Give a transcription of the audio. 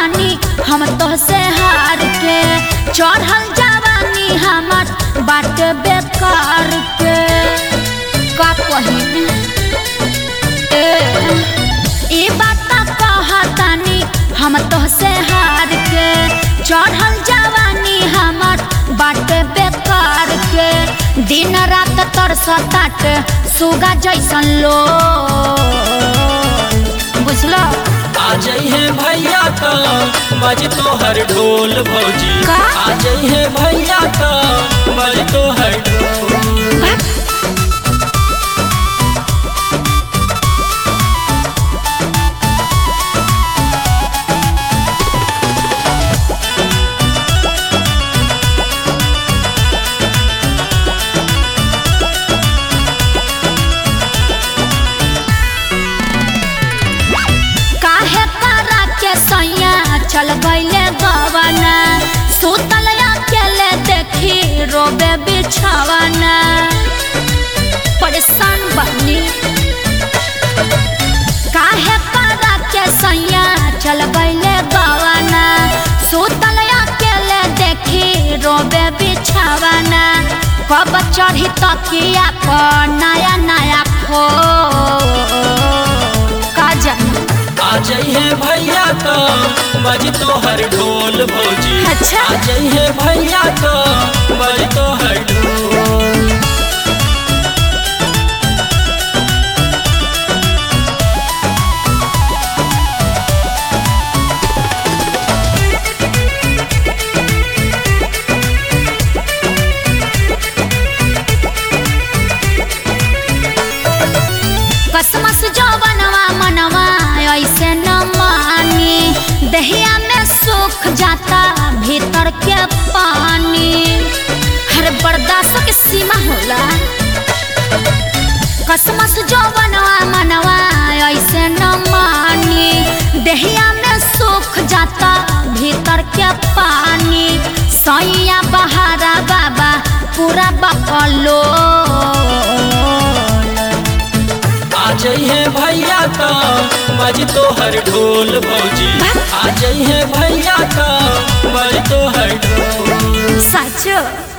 कहतानी हम तो से हार के चढ़ल जवानी हमर बाट बेकार के का कही ए ई बात कहतानी हम तो से हार के चढ़ल जवानी हमर बाट बेकार के दिन रात तरसताट सुगा जैसन लो बुझलो आ जइहे भैया का बज तोहर ढोल भौजी का? आ जइहे भैया का बज तोहर ढोल काहे करा के सैया चल गईले गवाना सुतल अकेले देखी रोबे बिछावाना परेशान बनी काहे करा के सैया चल गईले गवाना सुतल अकेले देखी रोबे बिछावाना कब चढ़ी तकिया पर नया नया खो का जानी आ जइहे भैया का बज तोहर ढोल भौजी अच्छा। आ जइहे भैया का बज तोहर ढोल कसमस जवनवा मनवा ऐसे न मानी दहिया में सूख जाता भीतर के पानी हर बर्दाश्त के सीमा होला कसमस जवनवा मनवा ऐसे न मानी दहिया में सूख जाता भीतर के पानी सैया बहारा बाबा पूरा बकलो आ जइहे भैया का बज तोहर ढोल भौजी आ जइहे भैया का बज तोहर ढोल सच